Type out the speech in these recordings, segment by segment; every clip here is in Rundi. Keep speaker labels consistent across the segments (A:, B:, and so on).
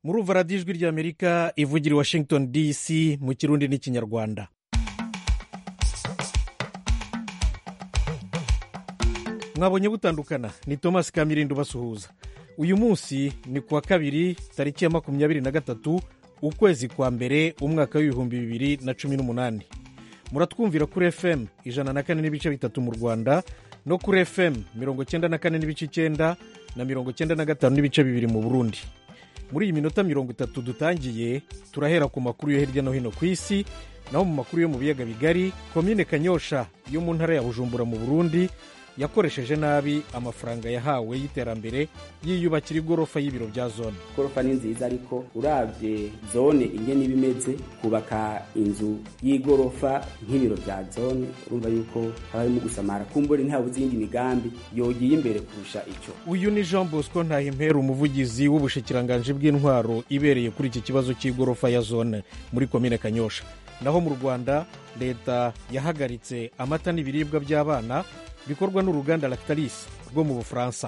A: murumva radiyo ijwi ry'amerika ivugira i washington dc mu kirundi n'ikinyarwanda mwabonye butandukana ni thomas kamirindo basuhuza uyu munsi ni kuwa kabiri tariki ya makumyabiri na gatatu ukwezi kwa mbere umwaka w'ibihumbi bibiri na cumi n'umunani muratwumvira kuri fm ijana na kane n'ibice bitatu mu rwanda no kuri fm mirongo cyenda na kane n'ibice icyenda na mirongo cyenda na gatanu n'ibice bibiri mu burundi muri iyi minota mirongo itatu dutangiye turahera ku makuru yo hirya no hino ku isi naho mu makuru yo mu biyaga bigari komine kanyosha yo mu ntara ya bujumbura mu burundi yakoresheje nabi amafaranga yahawe y'iterambere yiyubakira igorofa y'ibiro bya zone
B: igorofa ni nziza ariko urabye zone ingene iba imeze kubaka inzu y'igorofa nk'ibiro bya zone urumva yuko haba harimo gusamara kumbure ntabuze iyindi migambi yogiye imbere kurusha icyo
A: uyu ni jean bosco ntahimpera umuvugizi w'ubushikiranganji bw'intwaro ibereye kuri iki kibazo cy'igorofa ya zone muri komine kanyosha naho mu rwanda leta yahagaritse amata n'ibiribwa by'abana bikorwa n'uruganda lactalis rwo mu bufaransa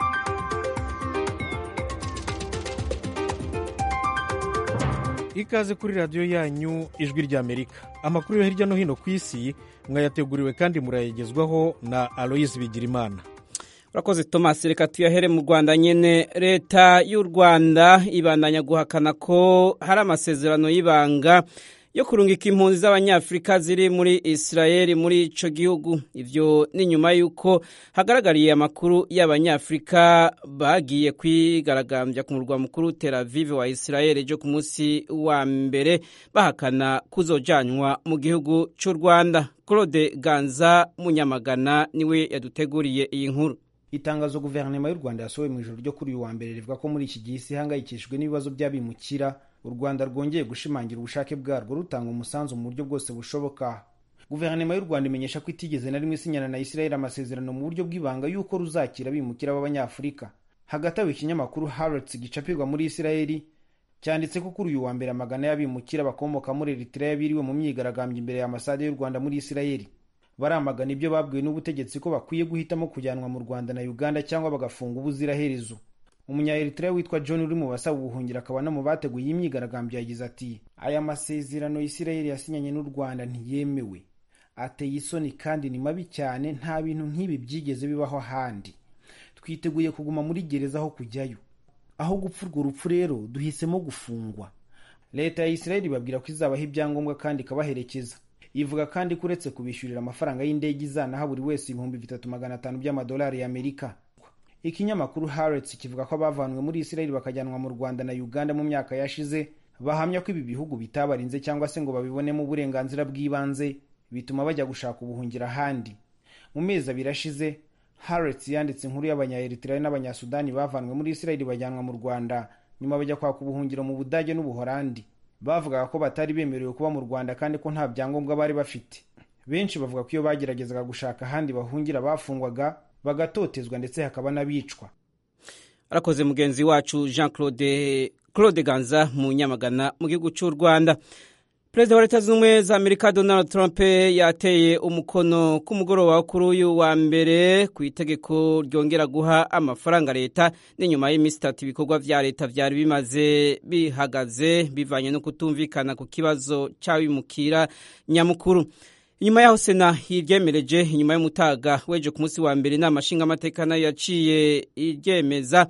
A: ikaze kuri radiyo yanyu ijwi ry'amerika amakuru yo hirya no hino ku isi mwayateguriwe kandi murayagezwaho na aloyise bigirimana
C: urakoze thomas reka tuyahere mu rwanda nyine leta y'u rwanda ibandanya guhakana ko hari amasezerano y'ibanga yo kurungika impunzi z'abanyafurika ziri muri israel muri ico gihugu ivyo ni nyuma y'uko hagaragariye amakuru y'abanyafurika bagiye kwigaragambya ku murwa mukuru tel aviv wa israel ejo ku munsi wa mbere bahakana kuzojanywa mu gihugu c'u rwanda claude ganza munyamagana niwe yaduteguriye iyi nkuru
D: itangazo guverinoma y'u rwanda yasohoye mu ijoro ryo kuri uyu wa mbere rivuga ko muri iki gihe isi ihangayikishijwe n'ibibazo by'abimukira u rwanda rwongeye gushimangira ubushake bwarwo rutanga umusanzu mu buryo bwose bushoboka guverinoma y'u rwanda imenyesha ko itigeze na rimwe isinyana na israel amasezerano mu buryo bw'ibanga y'uko ruzakira abimukira b'abanyafurika hagati aho ikinyamakuru harrods gicapirwa muri israel cyanditse ko kuri uyu wa mbere amagana y'abimukira bakomoka muri eritrea biriwe mu myigaragambyo imbere ya ambasade y'u rwanda muri israel baramagana ibyo babwiwe n'ubutegetsi ko bakwiye guhitamo kujyanwa mu rwanda na uganda cyangwa bagafunga ubuziraherezo umunyaeritrea witwa john uri mu basaba ubuhungiro akaba no mu bateguye iyi myigaragambyo yagize ati aya masezerano isirayeli yasinyanye n'u rwanda ntiyemewe ateye isoni kandi ni mabi cyane nta bintu nk'ibi byigeze bibaho ahandi twiteguye kuguma muri gereza aho kujyayo aho gupfa urwo rupfu rero duhisemo gufungwa leta ya isirayeli ibabwira ko izabaha ibyangombwa kandi ikabaherekeza ivuga kandi ko uretse kubishyurira amafaranga y'indege izanaha buri wese ibihumbi bitatu magana atanu by'amadolari y'amerika ikinyamakuru harrods kivuga ko abavanwe muri israel bakajyanwa mu rwanda na uganda mu myaka yashize bahamya ko ibi bihugu bitabarinze cyangwa se ngo babibonemo uburenganzira bw'ibanze bituma bajya gushaka ubuhungiro ahandi mu mezi abiri ashize harrods yanditse inkuru y'abanyaeritrea n'abanyasudani bavanwe muri israel bajyanwa mu rwanda nyuma bajya kwaka ubuhungiro mu budage n'ubuhorandi bavugaga ko batari bemerewe kuba mu rwanda kandi ko nta byangombwa bari bafite benshi bavuga ko iyo bageragezaga gushaka ahandi bahungira bafungwaga bagatotezwa ndetse hakaba n'abicwa
C: arakoze mugenzi wacu jean claude claude ganza mu nyamagana mu gihugu cy'u rwanda perezida wa leta zunze ubumwe za amerika donald trump yateye umukono ku mugoroba kuri uyu wa mbere ku itegeko ryongera guha amafaranga leta n'inyuma y'iminsi itatu ibikorwa vya leta vyari bimaze bihagaze bivanye no kutumvikana ku kibazo c'abimukira nyamukuru inyuma yaho sena iryemereje inyuma y'umutaga weje ku munsi wa mbere inama nshingamateka nayo yaciye iryemeza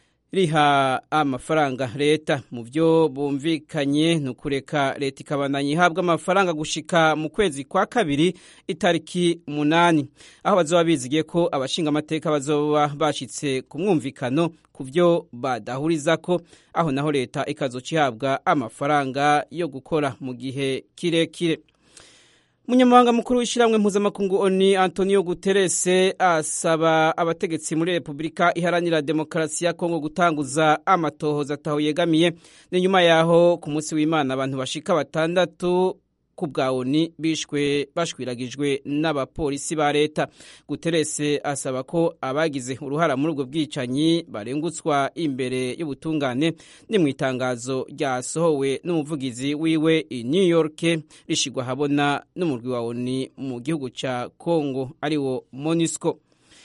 C: riha amafaranga leta mu byo bumvikanye ni ukureka leta ikabandanya ihabwa amafaranga gushika mu kwezi kwa kabiri itariki umunani aho bazoba bizigiye ko abashingamateka bazoba bashitse ku mwumvikano ku byo badahurizako aho naho leta ikazoca ihabwa amafaranga yo gukora mu gihe kirekire umunyamabanga mukuru w'ishyirahamwe mpuzamakungu oni antonio guterres asaba abategetsi muri repubulika iharanira demokarasi ya kongo gutanguza amatohoza ataho yegamiye ni nyuma yaho ku munsi w'imana abantu bashika batandatu ku bwa oni bishwe bashwiragijwe n'abapolisi ba leta guterese asaba ko abagize uruhara muri ubwo bwicanyi barengutswa imbere y'ubutungane ni mu itangazo ryasohowe n'umuvugizi wiwe i new york rishigwa habona n'umurwi wa oni mu gihugu cya congo ariwo monisco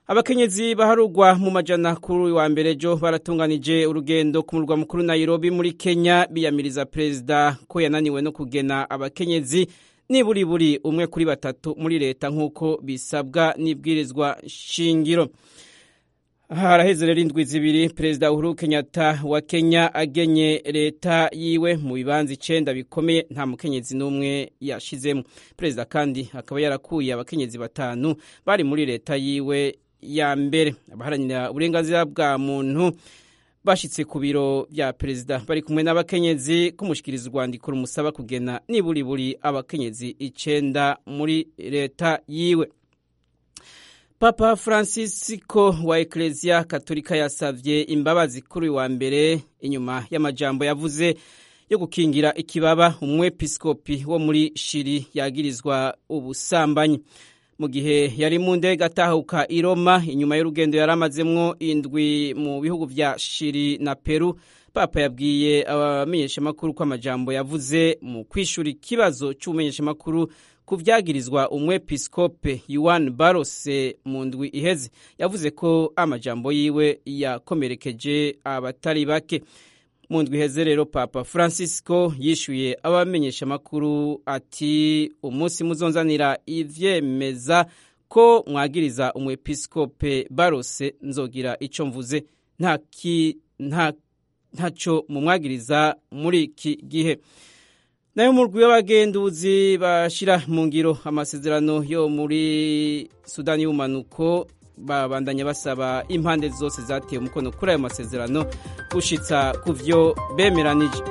C: abakenyezi baharugwa mu majana kuri uyu wa mbere jo baratunganije urugendo ku murwa mukuru Nairobi muri Kenya biyamiriza perezida ko yananiwe no kugena abakenyezi niburi buri umwe kuri batatu muri leta nk'uko bisabwa n'ibwirizwa shingiro haraheze rero indwi zibiri perezida uhuru kenyatta wa kenya agenye leta yiwe mu bibanza icenda bikomeye nta mukenyezi n'umwe yashizemo perezida kandi akaba yarakuye abakenyezi batanu bari muri leta yiwe ya mbere abaharanira uburenganzira bwa muntu bashitse ku biro bya perezida bari kumwe n'abakenyezi kumushikiriza urwandiko rumusaba kugena niburi buri abakenyezi icenda muri leta yiwe papa francisco wa ekereziya katolika yasavye imbabazi kuri uyu wa mbere inyuma y'amajambo yavuze yo gukingira ikibaba umwepiskopi wo muri shiri yagirizwa ubusambanyi mu gihe yari mu ndege atahuka i Roma inyuma y'urugendo yari amazemwo indwi mu bihugu vya shiri na peru papa yabwiye abamenyeshamakuru ko amajambo yavuze mu kwishura ikibazo c'ubumenyeshamakuru ku vyagirizwa umwepiskope yuan barose mu ndwi iheze yavuze ko amajambo yiwe yakomerekeje abatari bake mu ndwi iheze rero papa francisco yishyuye abamenyeshamakuru ati umunsi muzonzanira ivyemeza ko mwagiriza umwepiskope barose nzogira ico mvuze nta nta ntaco mumwagiriza muri iki gihe nayo murwi w'abagenduzi bashira mu ngiro amasezerano yo muri sudani y'ubumanuko babandanya basaba impande zose zateye umukono kuri ayo masezerano gushitsa ku vyo bemeranije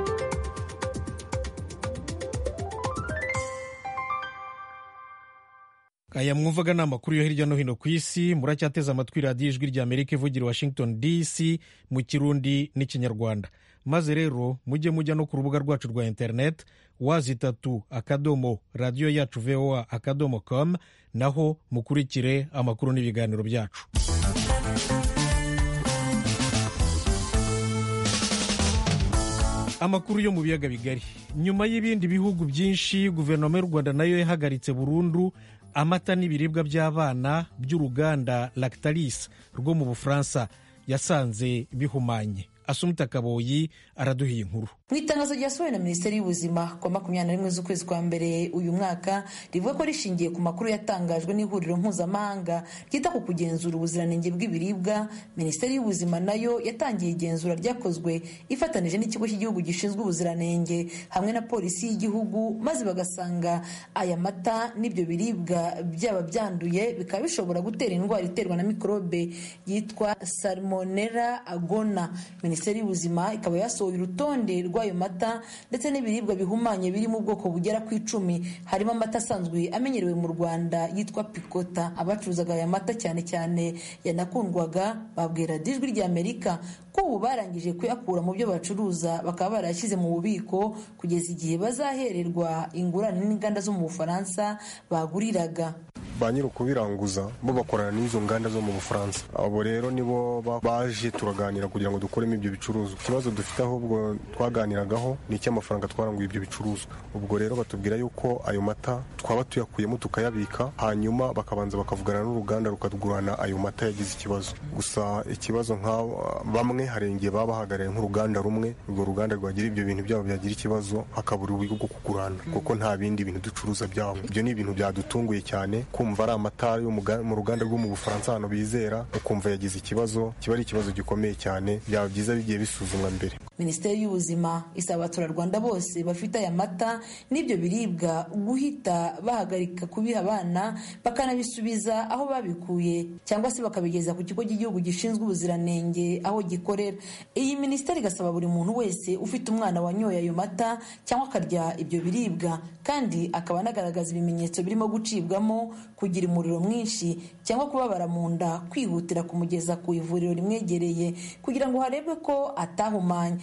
A: aya mwumvaga ni amakuru yo hirya no hino ku isi muracyateze amatwi radiyo ijwi rya amerika ivugira washington dc mu kirundi n'ikinyarwanda maze rero mujye mujya no ku rubuga rwacu rwa interineti wazi itatu akadomo radiyo yacu voa akadomo com naho mukurikire amakuru n'ibiganiro byacu amakuru yo mu biyaga bigari nyuma y'ibindi bihugu byinshi guverinoma y'u rwanda nayo yahagaritse burundu amata n'ibiribwa by'abana by'uruganda lactalis rwo mu bufaransa yasanze bihumanye asumta kaboyi araduhiye inkuru
E: mu itangazo ryasohowe na minisiteri y'ubuzima ku makumyabiri na rimwe z'ukwezi kwa mbere uyu mwaka rivuga ko rishingiye ku makuru yatangajwe n'ihuriro mpuzamahanga ryita ku kugenzura ubuziranenge bw'ibiribwa minisiteri y'ubuzima nayo yatangiye igenzura ryakozwe ifatanije n'ikigo cy'igihugu gishinzwe ubuziranenge hamwe na polisi y'igihugu maze bagasanga aya mata n'ibyo biribwa byaba byanduye bikaba bishobora gutera indwara iterwa na mikorobe yitwa salmonella agona minisiteri y'ubuzima ikaba yasohoye urutonde rw'ayo mata ndetse n'ibiribwa bihumanye biri mu bwoko bugera ku icumi harimo amata asanzwe amenyerewe mu rwanda yitwa pikota abacuruzaga aya mata cyane cyane yanakundwaga babwira ijwi ry'amerika ko ubu barangije kuyakura mu byo bacuruza bakaba barayashyize mu bubiko kugeza igihe bazahererwa ingurane n'inganda zo mu bufaransa baguriraga
F: ba nyiri ukubiranguza bo bakorana n'izo nganda zo mu bufaransa abo rero nibo baje turaganira kugira ngo dukuremo ibyo bicuruzwa ikibazo dufite ahubwo twaganiragaho ni icy'amafaranga twaranguye ibyo bicuruzwa ubwo rero batubwira yuko ayo mata twaba tuyakuyemo tukayabika hanyuma bakabanza bakavugana n'uruganda rukagurana ayo mata yagize ikibazo gusa ikibazo nka bamwe hari igihe baba bahagarariye nk'uruganda rumwe urwo ruganda rwagira ibyo bintu byabo byagira ikibazo hakabura uburyo bwo kugurana kuko nta bindi bintu ducuruza byabo ibyo ni ibintu byadutunguye cyane kumva ari amata yo mu ruganda rwo mu bufaransa ahantu bizera ukumva yagize ikibazo kiba ari ikibazo gikomeye cyane byaba byiza bigiye bisuzumwa mbere
E: minisiteri y'ubuzima isaba abaturarwanda bose bafite aya mata n'ibyo biribwa guhita bahagarika kubiha abana bakanabisubiza aho babikuye cyangwa se bakabigeza ku kigo cy'igihugu gishinzwe ubuziranenge aho gikorera iyi minisiteri igasaba buri muntu wese ufite umwana wanyoye ayo mata cyangwa akarya ibyo biribwa kandi akaba anagaragaza ibimenyetso birimo gucibwamo kugira umuriro mwinshi cyangwa kubabara mu nda kwihutira kumugeza ku ivuriro rimwegereye kugira ngo harebwe ko atahumanye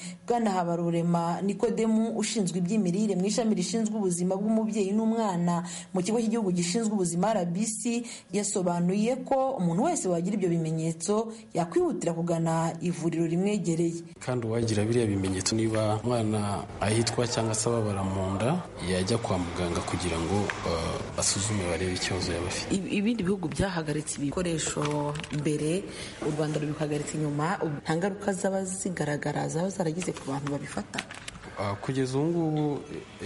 E: bwana habarurema nikodemu ushinzwe iby'imirire mu ishami rishinzwe ubuzima bw'umubyeyi n'umwana mu kigo cy'igihugu gishinzwe ubuzima rbc yasobanuye ko umuntu wese wagira ibyo bimenyetso yakwihutira kugana ivuriro rimwegereye
G: kandi uwagira biriya bimenyetso niba umwana ahitwa cyangwa se ababara mu nda yajya kwa muganga kugira ngo uh, basuzume barebe ikibazo yaba afite
E: ibindi bihugu byahagaritse ibikoresho mbere u rwanda rubihagaritse inyuma nta ngaruka zaba zigaragara zaba zaragize ku bantu babifata
G: kugeza ubu ngubu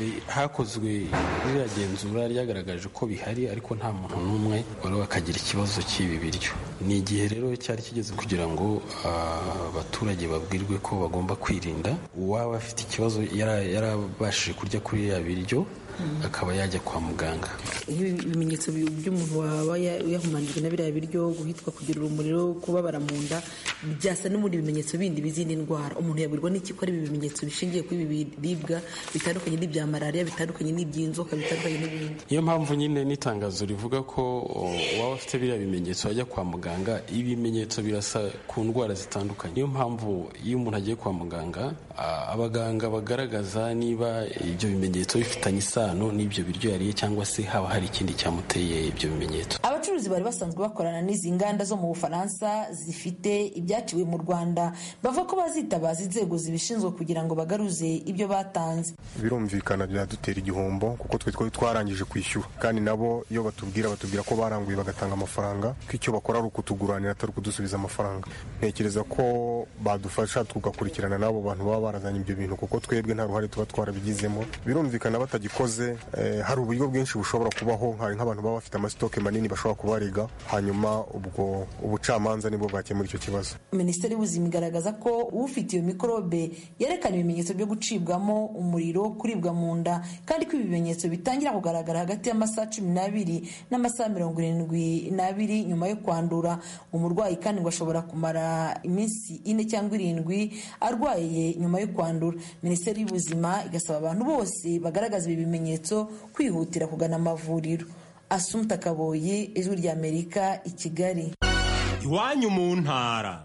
G: hakozwe ririya genzura ryagaragaje ko bihari ariko nta muntu n'umwe wari wakagira ikibazo cy'ibi biryo ni igihe rero cyari kigeze kugira ngo abaturage babwirwe ko bagomba kwirinda uwaba afite ikibazo yarabashije kurya kuri ririya biryo akaba yajya kwa muganga
E: ibimenyetso by'umuntu waba yahumanijwe na biriya biryo guhitwa kugira umuriro kubabara mu nda byasa n'ubundi bimenyetso bindi bizindi ndwara umuntu yabwirwa n'iki ko ari ibi bimenyetso bishingiye kuri ibi biribwa bitandukanye n'ibya malariya bitandukanye n'iby'inzoka bitandukanye n'ibindi
G: niyo mpamvu nyine n'itangazo rivuga ko waba afite biriya bimenyetso ajya kwa muganga ibimenyetso birasa ku ndwara zitandukanye niyo mpamvu iyo umuntu agiye kwa muganga abaganga bagaragaza niba ibyo bimenyetso bifitanye isano n'ibyo biryo yariye cyangwa se haba hari ikindi cyamuteye ibyo bimenyetso
E: abacuruzi bari basanzwe bakorana n'izi nganda zo mu bufaransa zifite ibyaciwe mu rwanda bavuga ko bazitabaza inzego zibishinzwe kugira ngo bagaruze ibyo batanze
F: birumvikana biradutera igihombo kuko twe twari twarangije kwishyura kandi nabo iyo batubwira batubwira ko baranguye bagatanga amafaranga ko icyo bakora ari ukutuguranira atari ukudusubiza amafaranga ntekereza ko badufasha tugakurikirana n'abo bantu baba barazanye ibyo bintu kuko twebwe nta ruhare tuba twarabigizemo birumvikana batagikoze hari uburyo bwinshi bushobora kubaho hari nk'abantu baba bafite amasitoke manini bashobora kubarega hanyuma ubwo ubucamanza nibwo bwakemura icyo kibazo
E: minisiteri y'ubuzima igaragaza ko ufite iyo mikorobe yerekana ibimenyetso byo gucibwamo umuriro kuribwa mu nda kandi ko ibi bimenyetso bitangira kugaragara hagati y'amasaha cumi n'abiri n'amasaha mirongo irindwi n'abiri nyuma yo kwandura umurwayi kandi ngo ashobora kumara iminsi ine cyangwa irindwi arwaye nyuma yo kwandura minisiteri y'ubuzima igasaba abantu bose bagaragaza ibi bimenyetso kwihutira kugana amavuriro asumta kaboyi ijwi ry'amerika i kigali
H: iwanyu mu ntara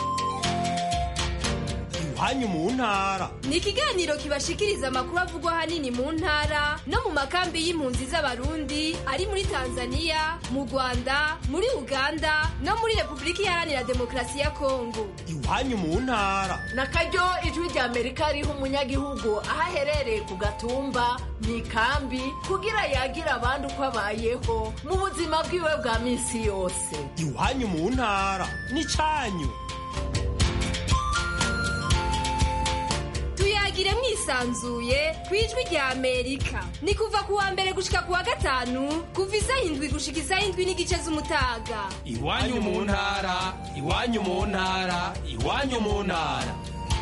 H: iwanyu mu ntara
I: ni ikiganiro kibashikiriza amakuru avugwa ahanini mu ntara no mu makambi y'impunzi z'abarundi ari muri tanzania mu rwanda muri uganda no muri repubulika iharanira demokarasi ya kongo
H: iwanyu mu ntara
J: na karyo ijwi rya amerika riha umunyagihugu aho aherereye ku gatumba mu ikambi kugira yagira abandi uko abayeho mu buzima bwiwe bwa minsi yose
H: iwanyu mu ntara ni cyanyu
I: tuyagire mwisanzuye ku ijwi rya amerika ni kuva ku wa mbere gushika ku wa gatanu kuva isaha indwi gushika isaha indwi n'igice z'umutaga
H: iwanyu mu ntara iwanyu mu ntara iwanyu mu ntara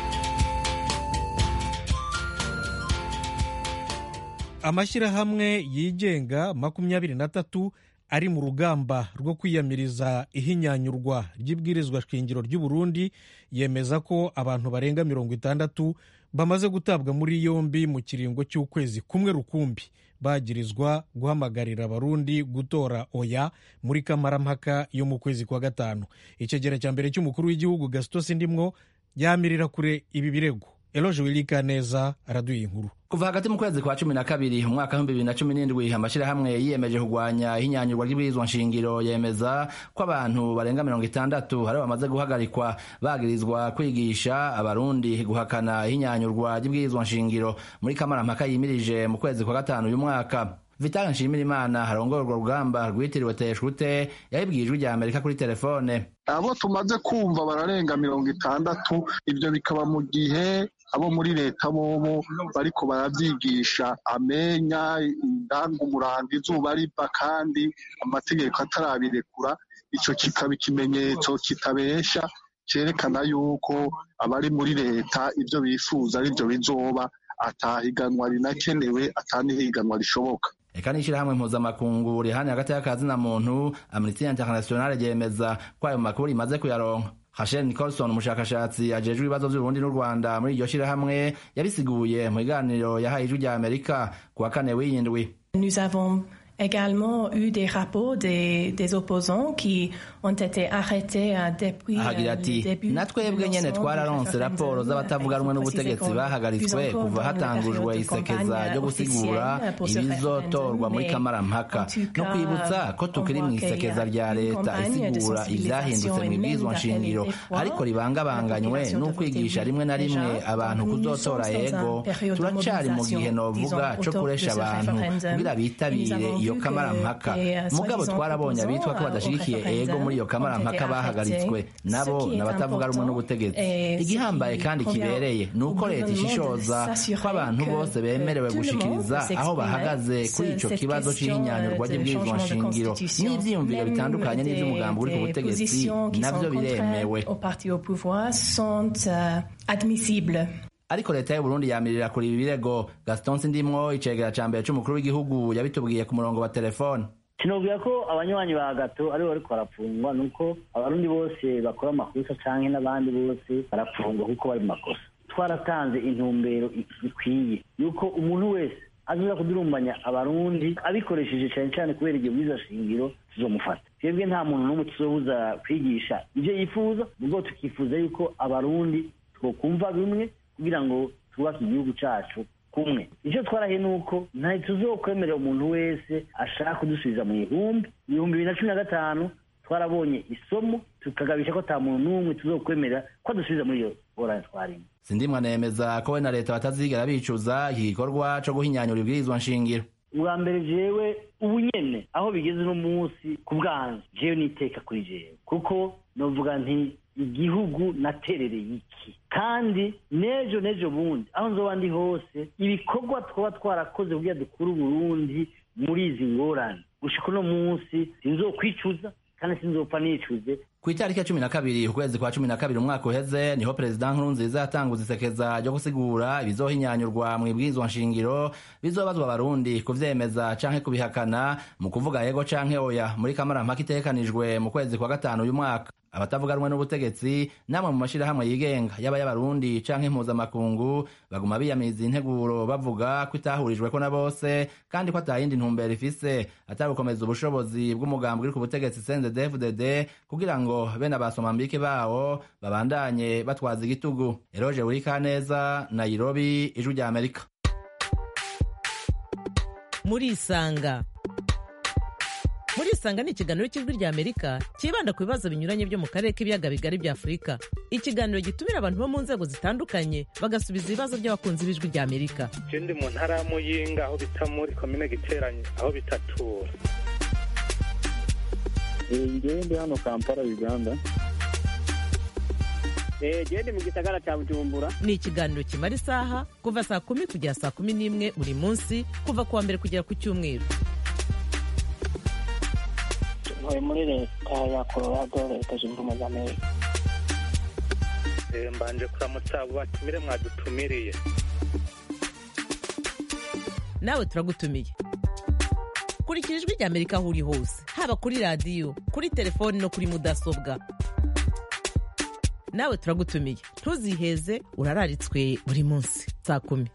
A: amashyirahamwe yigenga makumyabiri na tatu ari mu rugamba rwo kwiyamiriza ihinyanyurwa ry'ibwirizwa shingiro ry'u Burundi yemeza ko abantu barenga mirongo itandatu bamaze gutabwa muri yombi mu kiringo cy'ukwezi kumwe rukumbi bagirizwa guhamagarira abarundi gutora oya muri kamarampaka yo mu kwezi kwa gatanu icyegera cya mbere cy'umukuru w'igihugu gasito sindimwo yamirira kure ibi birego eloje wirika neza araduye inkuru
K: kuva hagati mu kwezi kwa cumi na kabiri umwaka w'ibihumbi bibiri na cumi n'indwi amashyirahamwe yiyemeje kurwanya ihinyanyurwa ry'ibwirizwa nshingiro yemeza ko abantu barenga mirongo itandatu hari bamaze guhagarikwa bagirizwa kwigisha abarundi guhakana ihinyanyurwa ry'ibwirizwa nshingiro muri kamarampaka yimirije mu kwezi kwa gatanu uyu mwaka vitali nshimirimana harongoye urwo rugamba rwitiriwe teshute yabibwiye ijwi rya amerika kuri telefone
L: abo tumaze kumva bararenga mirongo itandatu ibyo bikaba mu gihe abo muri leta bobo bariko baravyigisha amenya indangumuranga izuba riva kandi amategeko atarabirekura ico kikaba ikimenyetso kitabesha cerekana yuko abari muri leta ivyo bifuza arivyo bizoba atahiganwa rinakenewe atanihiganwa rishoboka
K: eka n'ishyirahamwe mpuzamakungu rihani hagati y'akazi na muntu amnesty international ryemeza ko ayo makuru rimaze kuyaronka Hashel Nicholson umushakashatsi ajejwe ibibazo by'Uburundi n'u Rwanda muri iryo shirahamwe yabisiguye mu biganiro yahaye ijwi rya Amerika ku wa kane w'iyindwi
M: Nous avons également eu des rapports des, des opposants qui ont été arrêtés depuis
K: ahagira ati natwebwe nyene twararonse raporo z'abatavuga rumwe n'ubutegetsi bahagaritswe kuva hatangujwe isekeza ryo gusigura ibizotorwa muri kamarampaka no kwibutsa ko tukiri mu isekeza rya leta isigura ivyahindutse mu ibwirizwa nshingiro ariko ribangabanganywe n'ukwigisha rimwe na rimwe abantu kuzotora yego turacari mu gihe novuga co kuresha abantu kugira bitabire iyo kamarampaka mugabo twarabonye abitwa ko badashigikiye ego muri iyo kamarampaka bahagaritswe nabo n'abatavuga rumwe n'ubutegetsi igihambaye kandi kibereye ni uko leta ishishoza ko abantu bose bemerewe gushikiriza aho bahagaze kuri ico kibazo c'ihinyanyurwa ry'ibwirizwa nshingiro n'ivyiyumviro bitandukanye n'ivy'umugambi uri ku butegetsi navyo biremewe ariko leta y'uburundi yamirira kuri ibi birego gaston sindimwo icegera ca mbere c'umukuru w'igihugu yabitubwiye ku murongo wa telefone
N: sinubwira ko abanywanyi ba gato aribo bariko barapfungwa nuko abarundi bose bakora amakosa canke n'abandi bose barapfungwa kuko bari mu makosa twaratanze intumbero ikwiye yuko umuntu wese azoza kudurumbanya abarundi abikoresheje cane cane kubera igihe bwiza shingiro tuzomufata twebwe nta muntu n'umwe tuzobuza kwigisha ivyo yifuza ubwo tukifuza yuko abarundi twokumva bimwe kugira ngo twubake igihugu cacu kumwe icyo twarahiye ni uko nta tuzokwemerera umuntu wese ashaka kudusubiza mu ihumbi ibihumbi bibiri na cumi na gatanu twarabonye isomo tukagabisha ko ata muntu n'umwe tuzokwemerera ko adusubiza muri iyo ngorane twarimo
K: sindimwa nemeza ko we na leta batazigera bicuza iki gikorwa co guhinyanyura ibwirizwa nshingiro
N: ubwa mbere jewe ubu nyene aho bigeze uno munsi ku bwanje jewe niteka kuri jewe kuko novuga nti igihugu naterereye iki kandi n'ejo n'ejo bundi aho nzoba ndi hose ibikorwa twaba twarakoze kugira dukure uburundi muri izi ngorane gushika uno munsi sinzokwicuza kandi sinzopfa nicuze
K: ku itariki ya cumi na kabiri ukwezi kwa cumi na kabiri umwaka uheze niho perezida nkurunziza yatanguza isekeza ryo gusigura ibizohinyanyurwa mu ibwirizwa nshingiro bizobazwa abarundi kuvyemeza canke kubihakana mu kuvuga yego canke oya muri kamarampaka itegekanijwe mu kwezi kwa gatanu uyu mwaka abatavuga rumwe n'ubutegetsi namwe mu mashirahamwe yigenga yaba y'abarundi canke impuzamakungu baguma biyamiriza integuro bavuga ko itahurijweko na bose kandi ko atayindi ntumbero ifise atari gukomeza ubushobozi bw'umugambi uri ku butegetsi CNDD-FDD kugira ngo bene abasomambike bawo babandanye batwaza igitugu eroje wurikaneza nairobi ijwi rya amerika
O: murisanga murisanga ni ikiganiro cy'ijwi rya amerika cyibanda ku bibazo binyuranye byo mu karere k'ibiyaga bigari bya afurika ikiganiro gitumira abantu bo mu nzego zitandukanye bagasubiza ibibazo by'abakunzi b'ijwi rya amerika
P: je ndi mu ntara ya muyinga aho bita muri komine giteranye aho bitatura
Q: ngewe ndi hano kampala uganda
R: gende mu gisagara cya bujumbura
O: ni ikiganiro kimara isaha kuva saa kumi kugera saa kumi n'imwe buri munsi kuva ku wa mbere kugera ku cyumweru
R: ntuye muri leta ya colorado leta zunze ubumwe za amerika
P: mbanje kuramutsa abo batumire mwadutumiriye
O: nawe turagutumiye kurikira ijwi rya amerika aho uri hose haba kuri radiyo kuri telefoni no kuri mudasobwa nawe turagutumiye ntuziheze urararitswe buri munsi saa kumi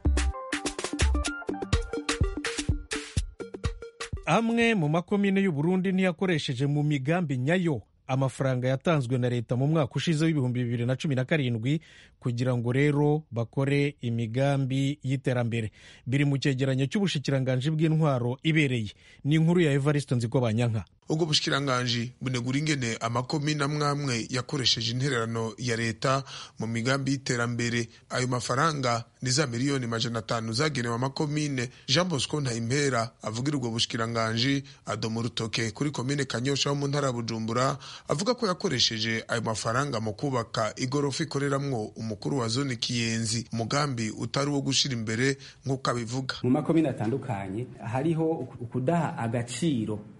A: amwe mu makomine y'uburundi ntiyakoresheje mu migambi nyayo amafaranga yatanzwe na leta mu mwaka ushize w'ibihumbi bibiri na cumi na karindwi kugira ngo rero bakore imigambi y'iterambere biri mu cyegeranyo cy'ubushikiranganji bw'intwaro ibereye ni inkuru ya evariste nziko banyanka
S: ubwo bushikiranganji bunegura ingene amakomine amwe amwe yakoresheje intererano ya leta mu migambi y'iterambere ayo mafaranga ni za miliyoni majana atanu zagenewe amakomine jean bosco ntayimpera avugira ubwo bushikiranganji adoma urutoke kuri komine kanyosha ho mu ntara ya bujumbura avuga ko yakoresheje ayo mafaranga mu kubaka igorofa ikoreramwo umukuru wa zone kiyenzi umugambi utari uwo gushira imbere nk'uko abivuga
B: mu makomine atandukanye hariho ukudaha agaciro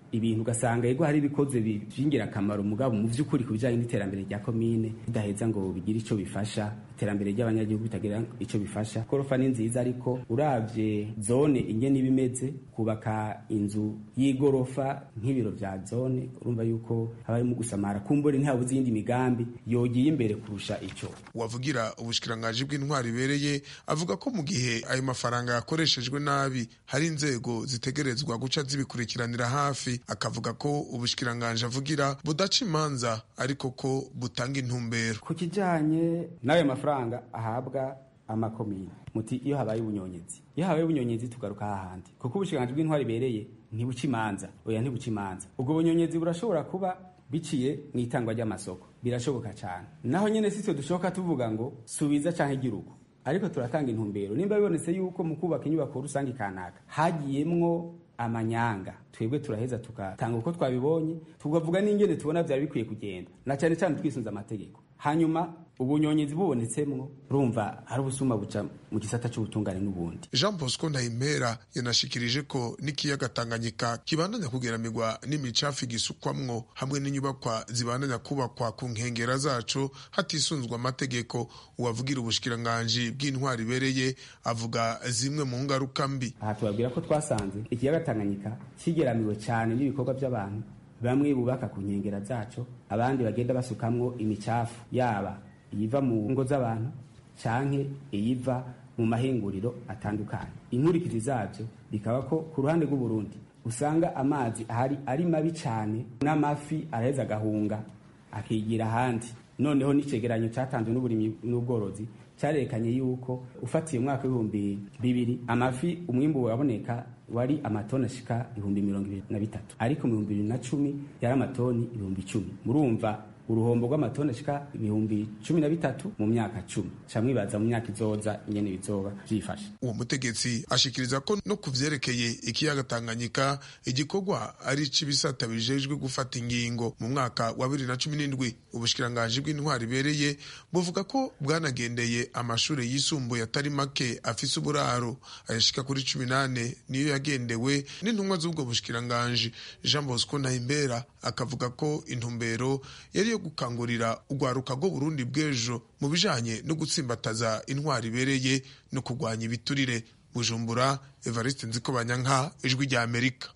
B: ibintu ugasanga yego hari ibikoze by'ingirakamaro mugabo mu by'ukuri ku bijyanye n'iterambere rya komine bidaheza ngo bigire icyo bifasha iterambere ry'abanyagihugu bitagira icyo bifasha korofa ni nziza ariko urabye zone ingene iba imeze kubaka inzu y'igorofa nk'ibiro bya zone urumva yuko haba harimo gusamara kumbure ntihabuze iyindi migambi yogiye imbere kurusha icyo
S: uwavugira ubushikiranganji bw'intwari ibereye avuga ko mu gihe ayo mafaranga yakoreshejwe nabi hari inzego zitegerezwa guca zibikurikiranira hafi akavuga ko ubushikiranganji avugira budaca imanza ariko ko butanga intumbero
B: ku kijyanye n'ayo mafaranga ahabwa amakomine muti iyo habaye ubunyonyezi iyo habaye ubunyonyezi tugaruka hahandi kuko ubushikiranganji bw'intwari ibereye ntibuca imanza oya ntibuca imanza ubwo bunyonyezi burashobora kuba biciye mu itangwa ry'amasoko birashoboka cyane naho nyine si twe dushoboka tuvuga ngo subiza cyangwa igirugu ariko turatanga intumbero nimba bibonetse yuko mu kubaka inyubako rusange kanaka hagiyemwo amanyanga twebwe turaheza tugatanga uko twabibonye tukavuga n'ingene tubona byari bikwiye kugenda na cyane cyane twisunze amategeko hanyuma ubunyonyezi bubonetsemwo urumva hari ubusuma buca mu gisata cy'ubutungane n'ubundi
S: jean bosco ndayimpera yanashikirije ko n'ikiyaga tanganyika kibandanya kugeramirwa n'imicafu igisukwamwo hamwe n'inyubakwa zibandanya kubakwa ku nkengera zaco hatisunzwe amategeko uwavugira ubushikiranganji bw'intwari ibereye avuga zimwe mu ngaruka mbi
B: aha tubabwira ko twasanze ikiyaga tanganyika kigeramiwe cyane n'ibikorwa by'abantu bamwe bubaka ku nkengera zaco abandi bagenda basukamwo imicafu yaba iyiva mu ngo z'abantu canke iyiva mu mahinguriro atandukanye inkurikizi zabyo bikaba ko ku ruhande rw'uburundi usanga amazi ahari ari mabi cyane n'amafi araheza agahunga akigira ahandi noneho n'icegeranyo cyatanzwe n'uburimyi n'ubworozi cyarerekanye yuko ufatiye umwaka w'ibihumbi bibiri amafi umwimbu waboneka wari amatoni ashika ibihumbi mirongo ibiri na bitatu ariko mu bihumbi bibiri na cumi yari amatoni ibihumbi icumi murumva uruhombo rw'amatoni ashika ibihumbi cumi na bitatu mu myaka cumi ca mwibaza mu myaka izoza ingene bizoba vyifashe
S: uwo mutegetsi ashikiriza ko no ku vyerekeye ikiyaga tanganyika igikorwa ari c'ibisata bijejwe gufata ingingo mu mwaka wa bibiri na cumi n'indwi ubushikiranganji bw'intwari ibereye buvuga ko bwanagendeye amashure yisumbuye atari make afise uburaro ayashika kuri cumi nane niyo yagendewe n'intumwa z'ubwo bushikiranganji jean bosco nahimbera akavuga ko intumbero yari yo gukangurira urwaruka rwo burundi bw'ejo mu bijanye no gutsimbataza intwari ibereye no kurwanya ibiturire bujumbura evariste nziko banyanka ijwi rya amerika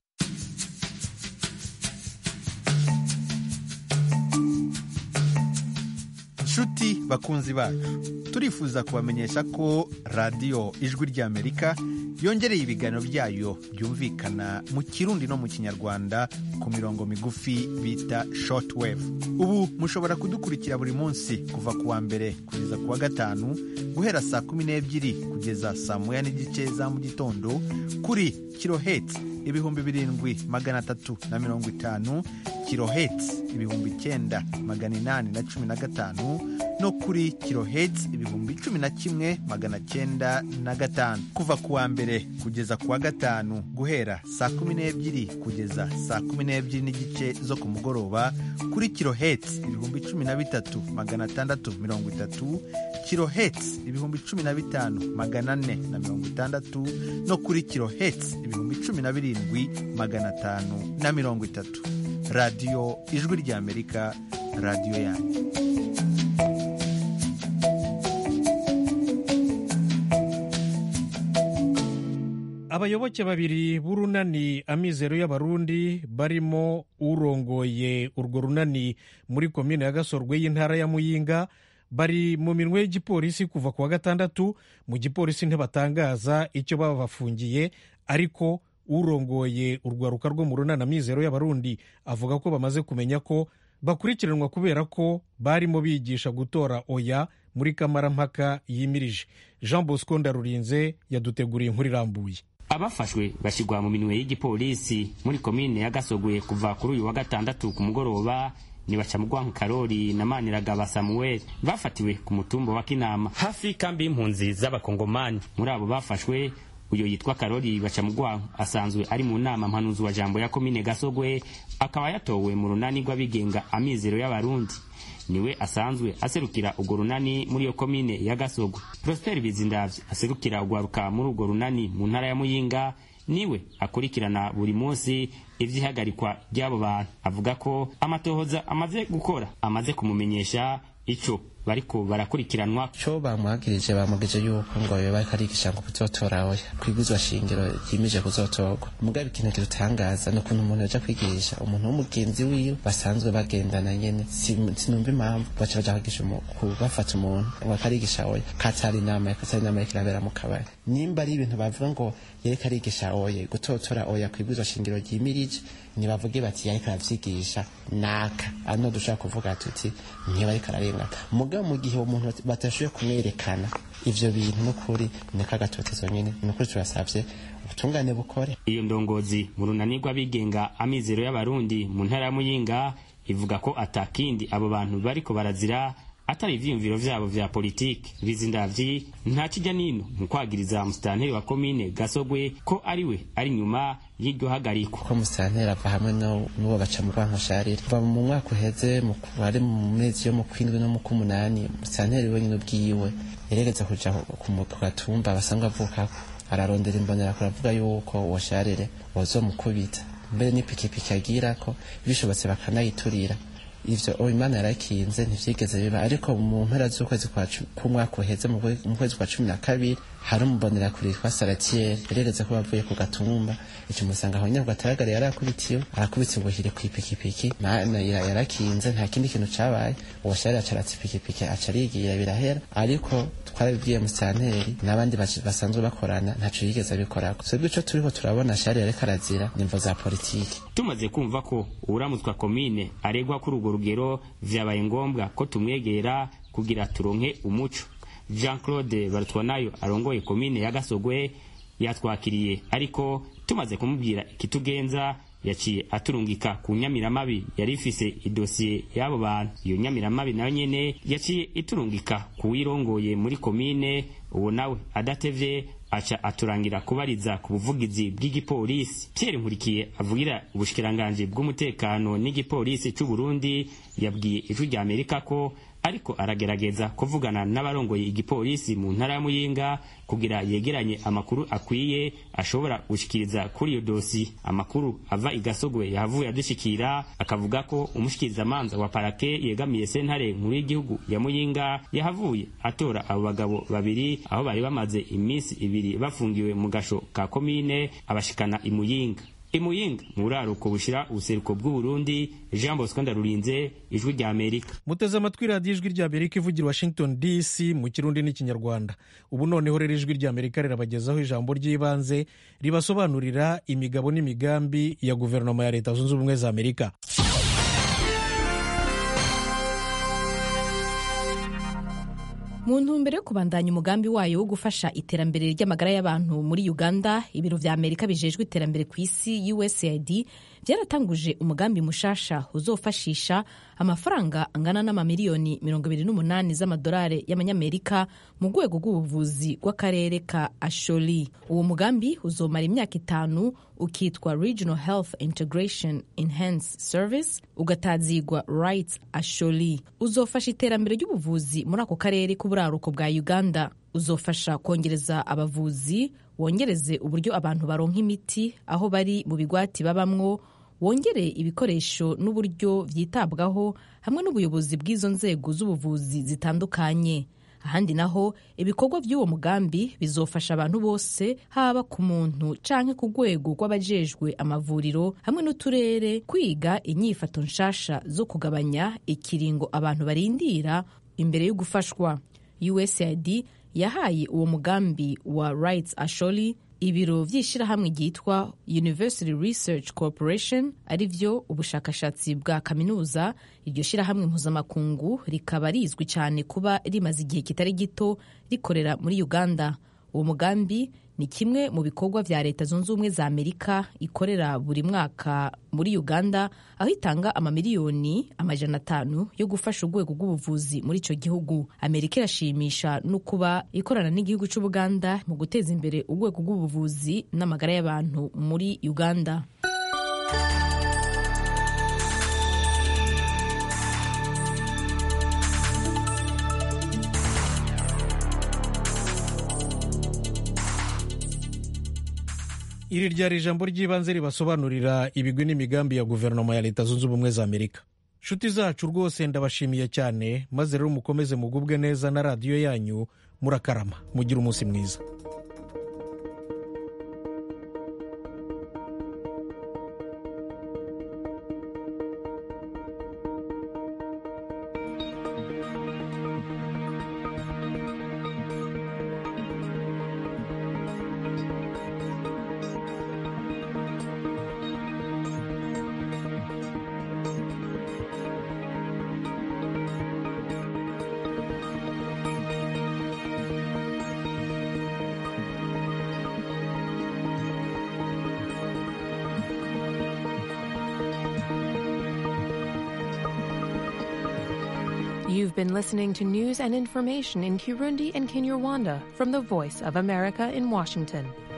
T: nshuti bakunzi bacu turifuza kubamenyesha ko radiyo ijwi ry'amerika yongereye ibiganiro byayo byumvikana mu kirundi no mu kinyarwanda ku mirongo migufi bita shortwave ubu mushobora kudukurikira buri munsi kuva ku wa mbere kugeza ku wa gatanu guhera saa kumi n'ebyiri kugeza saa moya n'igice za mu gitondo kuri kiloheti ibihumbi birindwi magana atatu na mirongo itanu kiloheti ibihumbi icyenda magana inani na cumi na gatanu no kuri kiloheti ibihumbi cumi na kimwe magana cyenda na gatanu kuva ku wa mbere kugeza ku wa gatanu guhera saa kumi n'ebyiri kugeza saa kumi n'ebyiri n'igice zo ku mugoroba kuri kiloheti ibihumbi cumi na bitatu magana atandatu mirongo itatu kiloheti ibihumbi cumi na bitanu magana ane na mirongo itandatu no kuri kiloheti ibihumbi cumi na birindwi magana atanu na mirongo itatu radiyo ijwi ry'amerika radiyo yanyu
A: abayoboke babiri b'urunani amizero y'abarundi barimo urongoye urwo runani muri komine ya gasorwe y'intara ya muyinga bari mu minwe y'igipolisi kuva ku wa gatandatu mu gipolisi ntibatangaza icyo baba bafungiye ariko urongoye urwaruka rwo mu runani amizero y'abarundi avuga ko bamaze kumenya ko bakurikiranwa kubera ko barimo bigisha gutora oya muri kamarampaka yimirije jean bosco ndarurinze yaduteguriye inkuru irambuye
U: abafashwe bashyirwa mu minwe y'igipolisi muri komine ya gasogwe kuva kuri uyu wa gatandatu ku mugoroba ni bacamugwanku karori na maniragaba samuel bafatiwe ku mutumba wa kinama hafi y'ikambi y'impunzi z'abakongomani muri abo bafashwe uyu yitwa karori bacamugwanku asanzwe ari mu nama mpanuzi wa jambo ya komine gasogwe akaba yatowe mu runani rw'abigenga amizero y'abarundi niwe asanzwe aserukira urwo runani muri iyo komine ya gasogwe prosper bizindavye aserukira urwaruka muri urwo runani mu ntara ya muyinga niwe akurikirana buri munsi ivy'ihagarikwa ry'abo bantu avuga ko amatohoza amaze gukora amaze kumumenyesha ico bariko barakurikiranwa
D: co bamwagirije bamugije yuko ngo yoba ariko arigisha ngo kuzotora oya kwiguzwa shingiro yimije kuzotorwa mugabe ikintu kirutangaza ni ukuntu umuntu yaja kwigisha umuntu w'umugenzi wiwe basanzwe bagendana nyene sinumva impamvu baca baja kwigisha bafata umuntu ngo akarigisha oya katari inama katari inama yariko irabera mu kabari nimba ari ibintu bavuga ngo yereka arigisha oya gutotora oya kwiguzwa shingiro ryimirije ntibavuge bati yariko aravyigisha naka ano dushaka kuvuga tuti ntiba ariko ararengana mugabo mu gihe umuntu batashoboye kumwerekana ivyo bintu n'ukuri niko agatotezo nyene n'ukuri turasavye ubutungane bukore
U: iyo ndongozi mu runani rw'abigenga amizero y'abarundi mu ntara ya muyinga ivuga ko atakindi abo bantu bariko barazira atari ivyiyumviro vyabo vya politiki bizindavyi nta kijya nino mu kwagiriza musitanteri wa komine gasogwe ko ariwe ari nyuma y'iryo hagarikwa
D: ko musitanteri ava hamwe n'uwo baca mu rwankosharire kuva mu mwaka uheze ari mu mezi yo mu kwindwi no mu k'umunani musitanteri wenyine ubwiwe yeregeza kuja ku gatumba basanzwe avukako ararondera imbonera kuravuga yuko uwo sharire wazomukubita mbere n'ipikipiki agirako bishobotse bakanayiturira ivyo o imana yarakinze ntivyigeze biba ariko mu mpera z'ukwezi k'umwaka uheze mu kwezi kwa cumi na kabiri hari umubonera kure yitwa saratiere yarereze ko bavuye ku gatumba ico musanga aho nyabwo ataragara yarakubitiwe arakubitse ngo hire kw'ipikipiki mana yarakinze nta kindi kintu cabaye uwo shari acaratse ipikipiki aca arigira birahera ariko twarabibwiye musanteri n'abandi basanzwe bakorana ntaco yigeze abikorako twebwe ico turiko turabona shari yariko arazira nimvo za politiki
U: tumaze kumva ko uwuramutswa komine aregwa kuri urwo rugero vyabaye ngombwa ko tumwegera kugira turonke umuco jean claude barutwanayo arongoye komine ya gasogwe yatwakiriye ariko tumaze kumubwira ikitugenza yaciye aturungika ku nyamiramabi yari ifise idosiye y'abo bantu iyo nyamiramabi nayo nyene yaciye iturungika ku wirongoye muri komine uwo nawe adatevye aca aturangira kubariza ku buvugizi bw'igipolisi Pierre Nkurikiye avugira ubushikiranganje bw'umutekano n'igipolisi c'u Burundi yabwiye ijwi rya Amerika ko ariko aragerageza kuvugana n'abarongoye igipolisi mu ntara ya Muyinga kugira yegeranye amakuru akwiye ashobora gushikiriza kuri iyo dosi amakuru ava igasogwe yahavuye adushikira akavuga ko umushikirizamanza wa parake yegamiye sentare nkuru y'igihugu ya Muyinga yahavuye atora abo bagabo babiri aho bari bamaze iminsi ibiri bafungiwe mu gasho ka komine abashikana imuyinga imuyinga mu buraruko bushira ubuseruko bw'uburundi jean bosco ndarurinze ijwi rya amerika
A: muteze amatwi radiyo ijwi rya amerika ivugira washington dc mu kirundi n'ikinyarwanda ubu noneho rero ijwi rya amerika rirabagezaho ijambo ry'ibanze ribasobanurira imigabo n'imigambi ya guverinoma ya leta zunze ubumwe za amerika
V: mu ntumbero yo kubandanya umugambi wayo wo gufasha iterambere ry'amagara y'abantu muri uganda ibiro vya amerika bijejwe iterambere ku isi usaid byaratanguje umugambi mushasha uzofashisha amafaranga angana n'amamiliyoni 28 z'amadolari y'amanyamerika mu rwego rw'ubuvuzi bw'akarere ka asholi uwo mugambi uzomara imyaka itanu ukitwa regional health integration enhance service ugatazigwa rights asholi uzofasha iterambere ry'ubuvuzi muri ako karere k'uburaruko bwa uganda uzofasha kongereza abavuzi wongereze uburyo abantu baronka imiti aho bari mu bigwati babamwo wongere ibikoresho n'uburyo byitabwaho hamwe n'ubuyobozi bw'izo nzego z'ubuvuzi zitandukanye ahandi naho ibikorwa by'uwo mugambi bizofasha abantu bose haba ku muntu canke ku rwego rw'abajejwe amavuriro hamwe n'uturere kwiga inyifato nshasha zo kugabanya ikiringo abantu barindira imbere yo gufashwa usaid yahaye uwo mugambi wa rights asholi ibiro by'ishyirahamwe ryitwa university research corporation ari byo ubushakashatsi bwa kaminuza iryo shyirahamwe mpuzamakungu rikaba rizwi cyane kuba rimaze igihe kitari gito rikorera muri uganda uwo mugambi ni kimwe mu bikorwa vya leta zunze ubumwe za amerika ikorera buri mwaka muri uganda aho itanga amamiliyoni amajana atanu yo gufasha urwego rw'ubuvuzi muri ico gihugu amerika irashimisha no kuba ikorana n'igihugu c'ubuganda mu guteza imbere urwego rw'ubuvuzi n'amagara y'abantu muri uganda
A: iri ryari ijambo ry'ibanze ribasobanurira ibigwi n'imigambi ya guverinoma ya leta zunze ubumwe za amerika nshuti zacu rwose ndabashimiye cyane maze rero mukomeze mugubwe neza na radiyo yanyu murakarama mugire umunsi mwiza
C: You've been listening to news and information in Kirundi and Kinyarwanda from the Voice of America in Washington.